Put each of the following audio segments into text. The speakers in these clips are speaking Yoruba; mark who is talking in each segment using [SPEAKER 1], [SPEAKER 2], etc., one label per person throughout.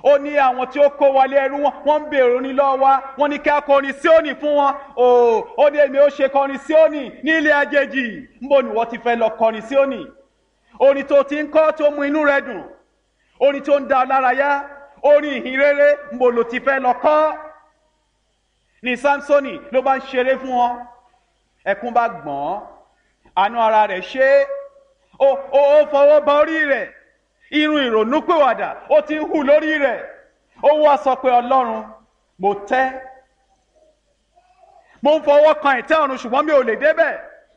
[SPEAKER 1] ó ní àwọn tí ó kó wọlé ẹrú wọn wọ́n ń béèrè orin lọ́wọ́ wa wọ́n ní kí a kọrin síónì fún wọn o ó ní èmi ó ṣe kọrin síónì ní ilé àjèjì níbo ni wọ́n ti fẹ́ lọ kọrin síónì orin tó ti ń kọ́ tó mú inú rẹ dùn orin tó ń da ọ lára yá orin ìhìn rere níbo ló ti fẹ́ lọ kọ́ ní samsoni ló bá ń ṣeré fún wọn ẹkún bá gbọ́n àánú ara rẹ̀ ṣe é ó ó ó fọwọ́ ba orí rẹ̀ irun ìrònúpìwàdà ó ti ń hù lórí rẹ̀ ó wá sọ pé ọlọ́run mo tẹ́ mo ń fọwọ́ kan ìtẹ́ ọ̀run ṣùgbọ́n mi ò lè débẹ̀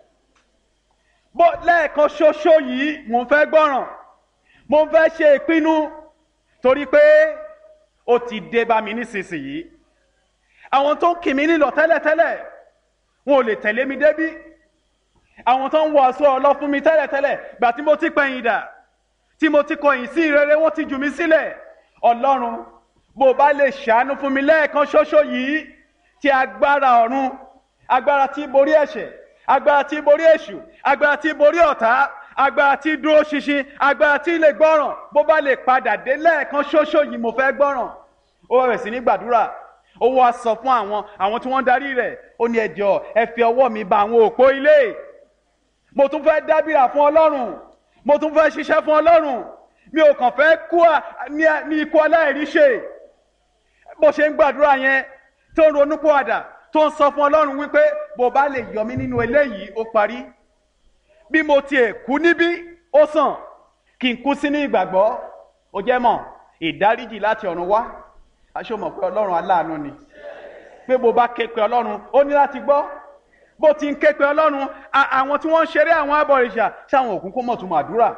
[SPEAKER 1] bó lẹ́ẹ̀kan ṣoṣo yìí mo ń fẹ́ gbọ́ràn mo ń fẹ́ ṣe ìpinnu torí pé ó ti dé bá mi nísinsìnyí àwọn tó ń kì mí nílọ tẹ́lẹ̀tẹ́lẹ̀ wọn ò lè tẹ̀lé mi débí àwọn tó ń wọ aṣọ ọlọ fún mi tẹ́lẹ̀tẹ́lẹ̀ gbà tí mo ti pẹ̀yìn dà tí mo ti kọ̀yìn sí ìrere wọ́n ti jù mí sílẹ̀ ọlọ́run bó bá lè ṣàánú fún mi lẹ́ẹ̀kan ṣoṣo yìí tí agbára ọ̀run agbára tí borí ẹ̀ṣẹ̀ agbára tí borí èṣù agbára tí borí ọ̀tá agbára tí dúró ṣinṣin agbára tí lè gbọ́ràn bó bá lè padà dé lẹ́ẹ̀kan ṣoṣo yìí mo fẹ́ gbọ́ràn ó bẹ̀rẹ̀ sí ní gbàdúrà ó wá sọ fún àwọn àwọn tí wọ́n darí rẹ̀ ó ní ẹjọ́ ẹ fi ọwọ́ mi ba àwọn òpó ilé mo tún fẹ́ dábìrà fún ọlọ́run mo tún fẹ́ ṣiṣẹ́ fún ọlọ́run mi ò kàn fẹ́ kú ní ikú aláìríṣe bó ṣe ń gbàdúrà yẹn tó ń ronú pọ̀àdà tó ń sọ fún ọlọ́run wípé bó bá lè yọ mí nínú eléyìí ó parí bí mo tiẹ̀ kú níbí ó sàn kí n kú sínú ìgbàgbọ́ ó jẹ́ mọ̀ ìdáríjì láti ọ̀run wá aṣọ mọ̀ pé ọlọ́run aláàánú ni pé bó bá ké pe ọlọ́run ó ní láti gbọ́ bó ti ń ké pe ọlọ́run àwọn tí wọ́n ń ṣeré àwọn abọ̀rìṣà ṣáwọn òkú kó mọ̀ tún màdúrà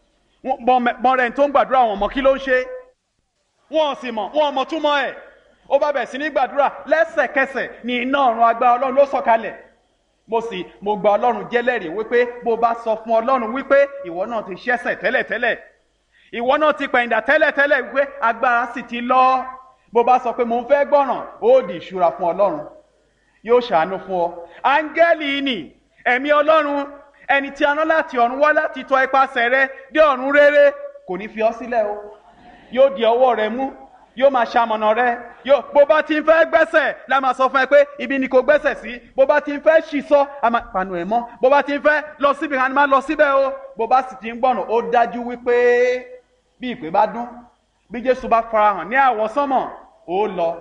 [SPEAKER 1] mọ rẹ̀ tó ń gbàdúrà wọn mọ̀ kí ló ń ṣe wọn sì mọ̀ wọn mọ̀ túmọ̀ ẹ̀ ó bá bẹ̀ sí ní gbàdúrà lẹ́sẹ̀kẹsẹ̀ ní iná ọ̀run agbára ọlọ́run ló sọ̀kalẹ̀ mo sì mo gba ọlọ́run jẹ́lẹ́rìí wípé bó bá sọ fún ọlọ́run wípé ìwọ náà ti ṣẹ̀ṣẹ̀ tẹ́lẹ̀tẹ́lẹ̀ ìwọ náà ti pẹ̀yìndà tẹ́lẹ̀tẹ́lẹ̀ wípé agbára sì ti lọ bó bá sọ pé mo ń fẹ́ gbọ́ràn ó di ìṣúra fún ọlọ́run yóò ṣàánú fún ọ áńgẹ́lì ni ẹ̀mí ọlọ́run ẹni tí a rán láti ọ̀run wá láti tọ ipasẹ̀ rẹ dé ọ̀run rere kò ní fi ọ sílẹ̀ o yóò di ọwọ́ rẹ mú yóò máa ṣamọ̀nà rẹ yóò bó bá ti ń fẹ́ gbẹ́sẹ̀ la máa sọ fún ẹ pé ibi ni kò gbẹ́sẹ̀ sí bó bá ti ń fẹ́ ṣì sọ a máa panu ẹ̀ mọ́ bó bá ti ń fẹ́ lọ síbi kan a máa lọ síbẹ̀ o bó bá sì ti ń gbọ̀nà ó dájú wípé bí ìpè bá dún bí Jésù bá farahàn ní àwọsánmọ̀ ó lọ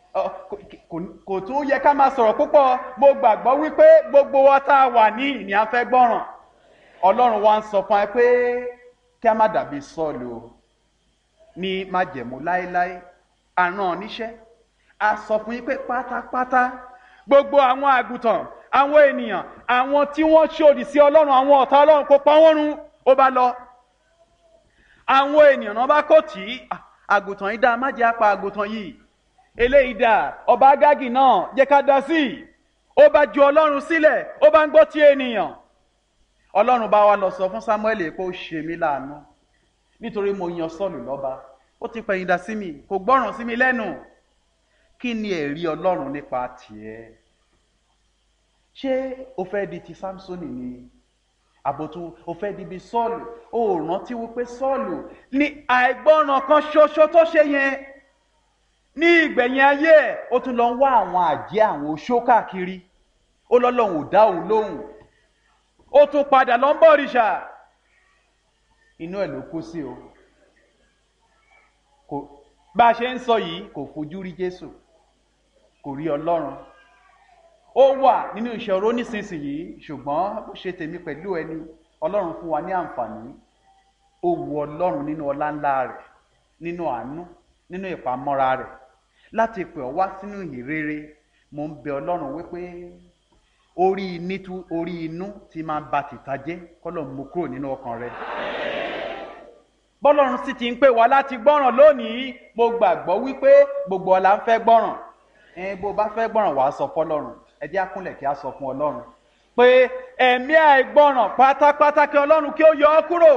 [SPEAKER 1] kò tún yẹ ká máa sọ̀rọ̀ púpọ̀ mo gbàgbọ́ wípé gbogbo wa tá a wà ní ìní afẹ́ gbọ́ràn ọlọ́run wa ń sọ fún ẹ pé kí a má dàbí sọ́ọ̀lù o ní májẹ̀mú láéláé àrùn níṣẹ́ a sọ fún yín pé pátápátá gbogbo àwọn àgùntàn àwọn ènìyàn àwọn tí wọ́n ṣòdì sí ọlọ́run àwọn ọ̀tá ọlọ́run kó pa wọ́n run ó bá lọ àwọn ènìyàn náà bá kò tí àgùntàn yìí dá má jẹ́ apá àgùntàn yìí eléyìí dà ọba agágì náà jẹ́ ká dá sí i ó bá ju ọlọ́run sílẹ̀ ó bá ń gbọ́ ti ènìyàn ọlọ́run bá wa lọ sọ fún samuel pé ó ṣe mí láàánú nítorí mo yan sọ́ọ̀lù lọ́ba ó ti pẹ̀yìn dà sí mi kò gbọ́ràn sí mi lẹ́nu kí ni ẹ̀rí ọlọ́run nípa tiẹ̀ ṣé o fẹ́ di ti samsoni ni àbòtú o fẹ́ di bí sọ́ọ̀lù o rántí wípé sọ́ọ̀lù ní àìgbọ́ràn kan ṣoṣo tó ṣe yẹn ní ìgbẹ̀yìn ayé ẹ̀ ó tún lọ ń wá àwọn àjẹ́ àwọn oṣó káàkiri ó lọ́lọ́run ò dá òun lóhùn ó tún padà lọ ń bọ̀ òrìṣà inú ẹ̀ ló kú sí o kò bá a ṣe ń sọ yìí kò fojú rí Jésù kò rí Ọlọ́run ó wà nínú ìṣòro nísinsìnyí ṣùgbọ́n bó ṣe tèmi pẹ̀lú ẹni Ọlọ́run fún wa ní àǹfààní ó wu Ọlọ́run nínú ọlá ńlá rẹ̀ nínú àánú nínú ìpamọ́ra rẹ̀ láti pè ọ́ wá sínú ìrere mo ń bẹ ọlọ́run wípé orí nítú orí inú ti máa ba tìta jẹ́ kọ́lọ̀ mú kúrò nínú ọkàn rẹ̀ bọ́lọ́run sì ti ń pè wá láti gbọ́ràn lónìí mo gbàgbọ́ wípé gbogbo ọ̀la ń fẹ́ gbọ́ràn ẹ bó bá fẹ́ gbọ́ràn wàá sọ fọlọ́run ẹ jẹ́ àkúnlẹ̀ kí a sọ fún ọlọ́run pé ẹ̀mí àìgbọ́ràn pátápátá kí ọlọ́run kí ó yọ ọ́ kúrò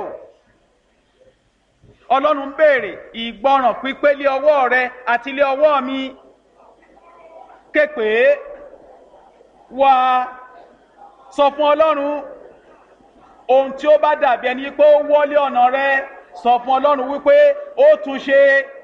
[SPEAKER 1] ọlọ́run ń béèrè ìgbọràn pípé lé ọwọ́ rẹ àti lé ọwọ́ mi képe wá sọ fún ọlọ́run ohun tí ó bá dàbí ẹni pé ó wọlé ọ̀nà rẹ sọ fún ọlọ́run wípé ó tún ṣe